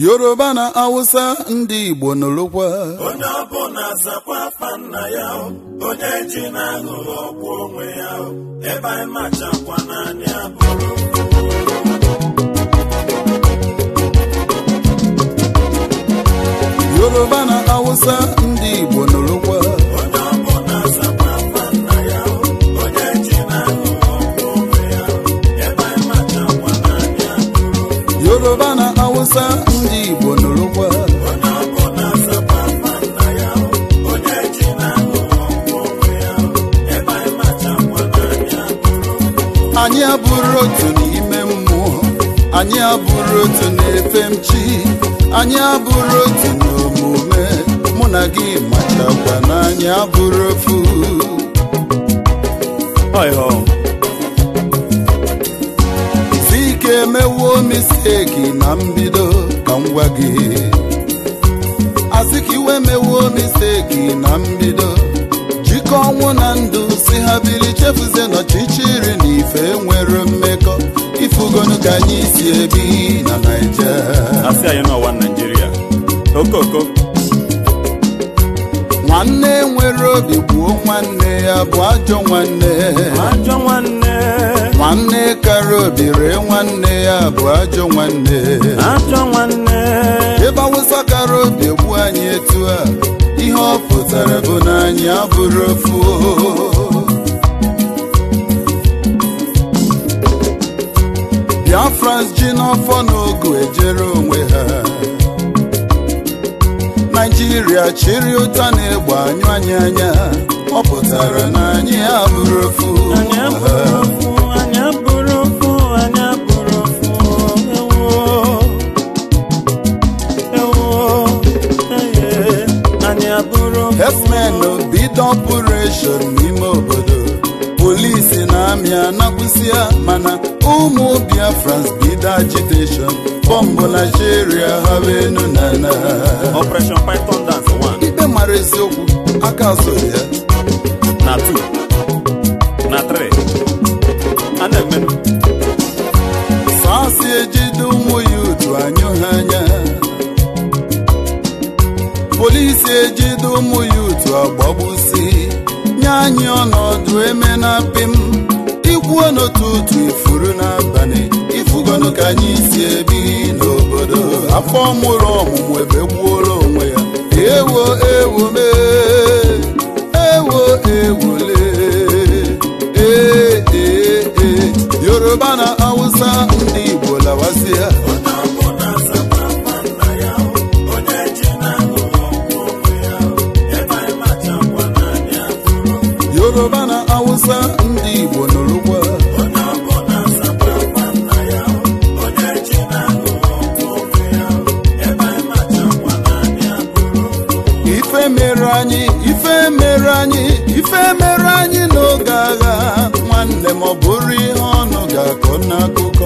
yoruba na awụsa ndị igbo nụrụkwa onye ọbụla zakwa afa nna ya o, onye ji na-aghụghọ ọgwụ onwe ya o, ebe anyị machakwa n'anya bụrụ yoruba na awụsa ndị igbo nụrụkwa onye ọbụla zakwa afa nna ya o, onye ji na-aghụghọ ọgwụ onwe ya o, ebe anyị machakwa n'anya bụrụ yoruba na awụsa ndị igbo nụrụkwa onye ọbụla zakwa afa nna ya o, onye ji na-aghụghọ ọgwụ onwe ya o, ebe anyị machakwa n'anya bụrụ anyị abụrụ otu n'ime mmụọ anyị abụrụ otu na-efe m chi anyị abụrụ otu n'omume mụ na gị machakwa na anyị abụrụ ofu si ike emewo misteki na mbido ka m gwa gị asị ka iwe mewo misteki na mbido jikọ ọnwụ na ndụ si ha biri chefuzie n'ọchịchịrị na ife nwere mmekọ ifugonu ka anyị si ebi na naija asị anyị n'ọwa naijiria okoko nwanne nwere obi gbuo nwanne ya bụ ajọ nwanne ajọ nwanne nwanne kara obi ree nwanne ya bụ ajọ nwanne ajọ nwanne ebe awụsa kara obi egbu anyị etu a ihe ọ pụtara bụ na anyị abụrụ ofu biafrans ji n'ọfọ n'ogu ejere onwe ha naijiria chịrị ụta na-egbe anyụ anyị anya ọ pụtara na anyị abụrụ ofu anyị abụrụ ofu anyị abụrụ ofu anyị abụrụ ofu ewo ewo eye anyị abụrụ ofu herdsmen bido ọpụreshọn n'ime obodo polisi na amị anakwụsịa mana ụmụ biafrans bido agiteshọn bọmbụ na sheria ha enu na na operation python dance 1 ikpe mara eziokwu aka soro ya na 2 na 3 a na-emenụ sasị ejide ụmụ ya otu anyụ ha anya polisi ejide ụmụ ya otu agbagbusi nye anyị ọnọdụ eme na pim ikwuo n'otu otu ifuru n'abalị ifugonu ka anyị si ebi n'obodo afọ mụrụ ọmụmụ ebe gbuola onwe ya ewo ewo mee ewo ewole ee ee ee yoruba na awụsa ndị igbo lawasịa onye ọbụla zakwa afa nna ya o, onye ji na-aghụghọ ọgwụ onwe ya o, ebe anyị machakwa n'anya bụrụ yoruba na awụsa ndị igbo nụrụkwa onye ọbụla zakwa afa nna ya o, onye ji na-aghụghọ ọgwụ onwe ya o, ebe anyị machakwa n'anya bụrụ ife mere anyị ife mere anyị ife mere anyị n'oge agha nwanne m ọ bụrụ ihe ọnụ ga-akọ n'akụkọ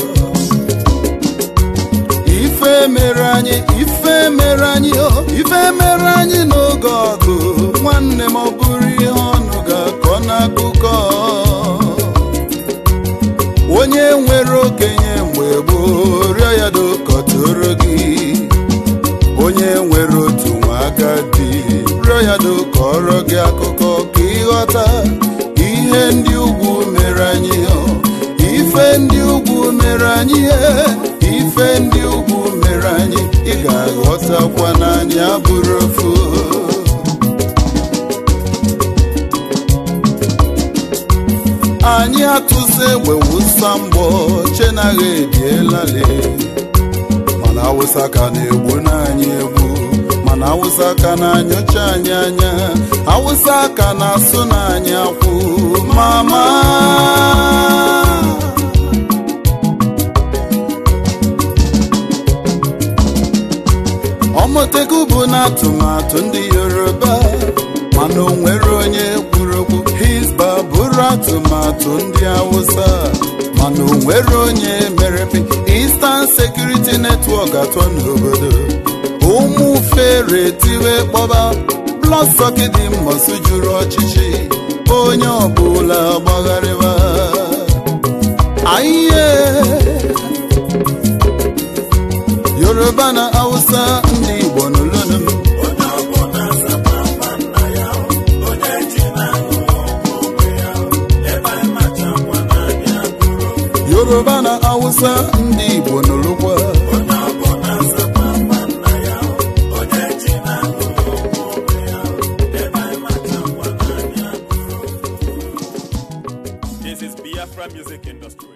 ife mere anyị ife mere anyị o ife mere anyị n'oge ọgụ nwanne m ọ bụrụ ihe ọnụ ga-akọ n'akụkọ onye nwere okenye mgbe gboo rịọ ya dokọtoro gị onye nwere otu nwa agadi rịọ ya dokọrọ gị akụkọ ka ịghọta ihe ndị ugwu mere anyị ọ, ife ndị ugwu mere anyị e, ife ndị ugwu mere anyị ị ga-aghọtakwa n'anya bụrụ ofu anyị atụsa egbe wụsa mgbọ chenaghị ebielale mana awụsa ka na-egbu n'anyị egbu mana awụsa ka na-anyụcha anyị anya awụsa ka na-asụ n'anyị akwụ mama ọmọtego bụ na atụmatụ ndị yoruba mana o nwere onye kwuru okwu hisba bụrụ atụmatụ ndị awụsa mana o nwere onye merepe Eastern Security Network atọ n'obodo ụmụ fere tiwe kpọba blọsọkidi mmọsụ juru ọchịchị onye ọbụla gbagharịba ayiye yoruba na hausa ndị igbo n'olunu m onye ọbụla zaba nwanna ya onye ji na-aṅụrụ onwe ya ebe anyị macha ngwa n'anya bụrụ yoruba na hausa ndị igbo n'olukwa onye ọbụla zaba nwanna ya onye ji na-aṅụrụ onwe ya ebe anyị macha ngwa n'anya bụrụ This is Biafra Music Industry.